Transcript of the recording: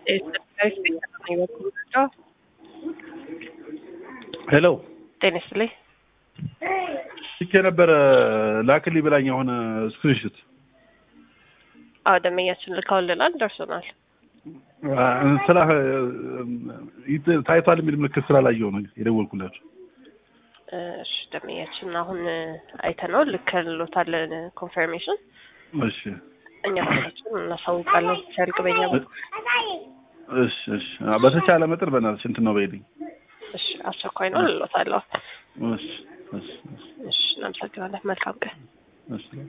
ሄሎ ጤና ይስጥልኝ። ስልክ የነበረ ላክልኝ ብላኝ የሆነ ስክሪንሾት አዎ ደንበኛችን ልከውልናል፣ ደርሶናል። ስላ ታይቷል የሚል ምልክት ስላላየው ነው የደወልኩላቸው። እሺ ደንበኛችን አሁን አይተነው ልከልሎታለን ኮንፈርሜሽን። እሺ እኛ ራሳችን እናሳውቃለን ሲያልቅ በኛ በኩል። እሺ እሺ በተቻለ መጠን በእናትሽ እንትን ነው በይልኝ። እሺ አስቸኳይ ነው ልሎታለሁ። እሺ እሺ እሺ እሺ እናመሰግናለን። መልካም ቀን። እሺ